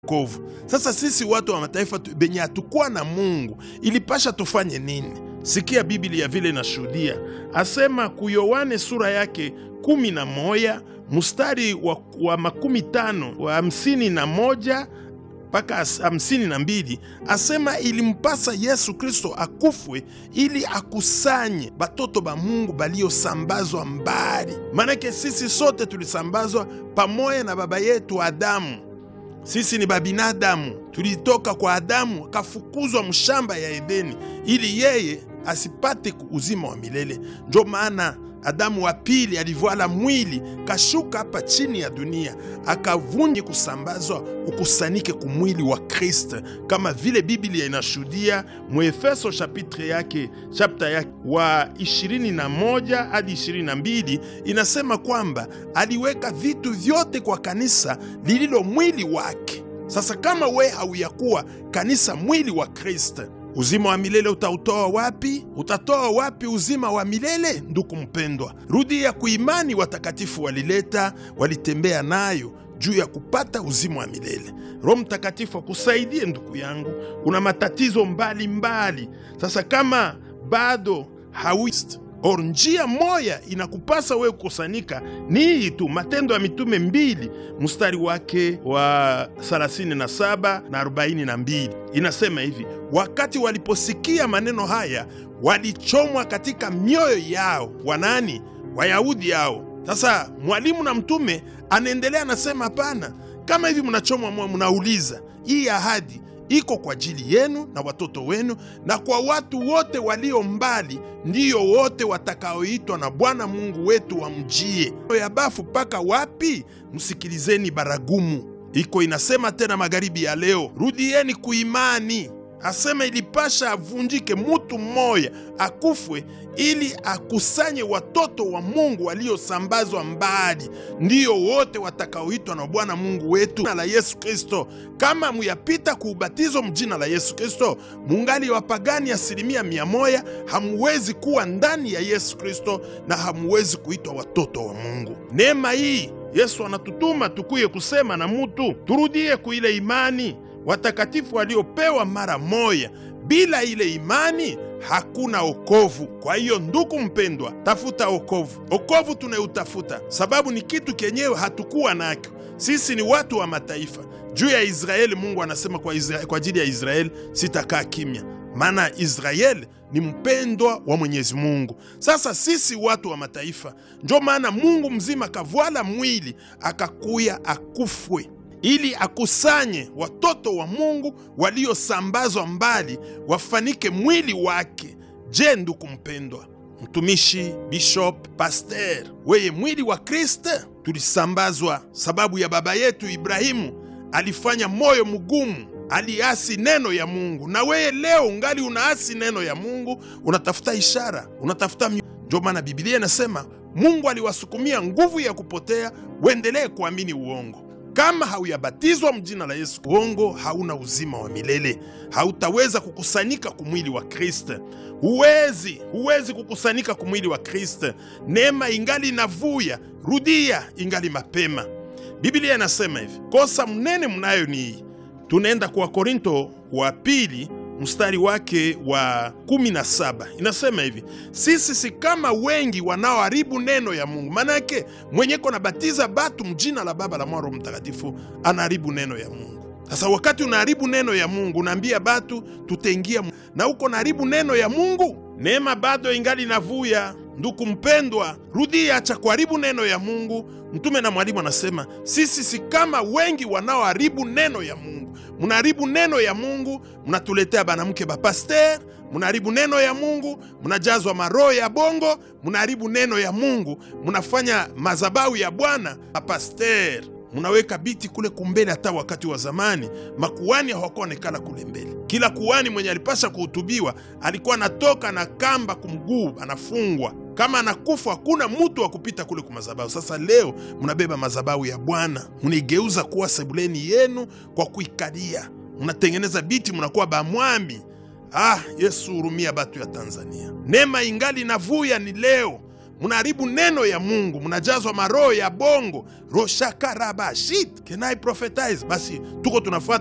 kovu. Sasa sisi watu wa mataifa tu- benye hatukuwa na Mungu ilipasha tufanye nini? Sikia Biblia vile inashuhudia, asema kuyowane sura yake kumi na moya mstari wa, wa makumi tano wa hamsini na moja mpaka as- hamsini na mbili asema ilimpasa Yesu Kristo akufwe ili akusanye batoto ba Mungu baliosambazwa mbali. Manake sisi sote tulisambazwa pamoja na baba yetu Adamu. Sisi ni babinadamu, tulitoka kwa Adamu, akafukuzwa mshamba ya Edeni ili yeye asipate uzima wa milele. Ndio maana Adamu wa pili alivyala mwili kashuka hapa chini ya dunia, akavunji kusambazwa ukusanike kumwili wa Kristo, kama vile Biblia inashuhudia Muefeso chapitre yake chapta yake wa 21 hadi 22 inasema kwamba aliweka vitu vyote kwa kanisa lililo mwili wake. Sasa kama we hauyakuwa kanisa mwili wa Kristo, uzima wa milele utautoa wapi? Utatoa wapi uzima wa milele? Ndugu mpendwa, rudi ya kuimani watakatifu walileta, walitembea nayo juu ya kupata uzima wa milele. Roho Mtakatifu akusaidie ndugu yangu, una matatizo mbalimbali mbali. Sasa kama bado hawist or njia moya inakupasa wewe kukusanyika ni hii tu, Matendo ya Mitume mbili mstari wake wa 37 na 42 inasema hivi: wakati waliposikia maneno haya walichomwa katika mioyo yao. Wanani? Wayahudi yao. Sasa mwalimu na mtume anaendelea anasema, hapana, kama hivi mnachomwa moyo, mnauliza hii ahadi iko kwa ajili yenu na watoto wenu na kwa watu wote walio mbali, ndiyo wote watakaoitwa na Bwana Mungu wetu wamjie. ya bafu mpaka wapi? Msikilizeni baragumu iko inasema tena magharibi ya leo, rudieni kuimani. Asema ilipasha avunjike mutu mmoya akufwe ili akusanye watoto wa Mungu waliosambazwa mbali, ndiyo wote watakaoitwa na Bwana Mungu wetu na la Yesu Kristo. Kama muyapita kuubatizo mjina la Yesu Kristo, mungali wapagani asilimia mia moya, hamuwezi kuwa ndani ya Yesu Kristo na hamuwezi kuitwa watoto wa Mungu. Neema hii Yesu anatutuma tukuye kusema na mutu, turudie kuile imani watakatifu waliopewa mara moya. Bila ile imani hakuna okovu. Kwa hiyo ndugu mpendwa, tafuta okovu. Okovu tunayoutafuta sababu ni kitu kenyewe hatukuwa nakyo. Sisi ni watu wa mataifa. Juu ya Israeli, Mungu anasema kwa, Israeli, kwa ajili ya Israeli sitakaa kimya, maana Israeli ni mpendwa wa Mwenyezi Mungu. Sasa sisi watu wa mataifa, ndio maana Mungu mzima kavwala mwili akakuya akufwe ili akusanye watoto wa Mungu waliosambazwa mbali wafanike mwili wake. Je, ndugu mpendwa, mtumishi, bishop, pasteur, weye mwili wa Kristo tulisambazwa sababu ya baba yetu Ibrahimu alifanya moyo mgumu, aliasi neno ya Mungu. Na weye leo ungali unaasi neno ya Mungu, unatafuta ishara, unatafuta mi... Ndio maana Biblia inasema Mungu aliwasukumia nguvu ya kupotea, uendelee kuamini uongo kama hauyabatizwa mjina la Yesu, uongo hauna uzima wa milele, hautaweza kukusanyika kumwili wa Kristo. Huwezi, huwezi kukusanyika kumwili wa Kristo. Neema ingali inavuya, rudia ingali mapema. Biblia inasema hivi, kosa mnene mnayo ni hii. Tunaenda kwa Korinto wa pili mstari wake wa 17 inasema hivi, sisi si kama wengi wanaoharibu neno ya Mungu. Manake mwenyeko nabatiza batu mjina la Baba la Mwana Roho Mtakatifu anaharibu neno ya Mungu. Sasa wakati unaharibu neno ya Mungu, unaambia batu tutaingia na uko naharibu neno ya Mungu, neema bado ingali navuya. Ndugu mpendwa, rudia, acha kuharibu neno ya Mungu. Mtume na mwalimu anasema sisi si kama wengi wanaoharibu neno ya Mungu. Mnaharibu neno ya Mungu, mnatuletea banamke bapaster, mnaharibu neno ya Mungu, mnajazwa maroho ya bongo, mnaharibu neno ya Mungu, mnafanya mazabau ya Bwana bapaster munaweka biti kule kumbele. Hata wakati wa zamani makuani hawakuonekana kule mbele. Kila kuani mwenye alipasha kuhutubiwa alikuwa anatoka na kamba kumguu, anafungwa kama anakufa, hakuna mutu wa kupita kule kumazabau. Sasa leo mnabeba mazabau ya Bwana, munaigeuza kuwa sebuleni yenu kwa kuikalia, munatengeneza biti, munakuwa bamwami. Ah, Yesu hurumia batu ya Tanzania. Neema ingali navuya ni leo mnaharibu neno ya Mungu, mnajazwa maroho ya bongo roshakarabashit can I prophetize? Basi tuko tunafuata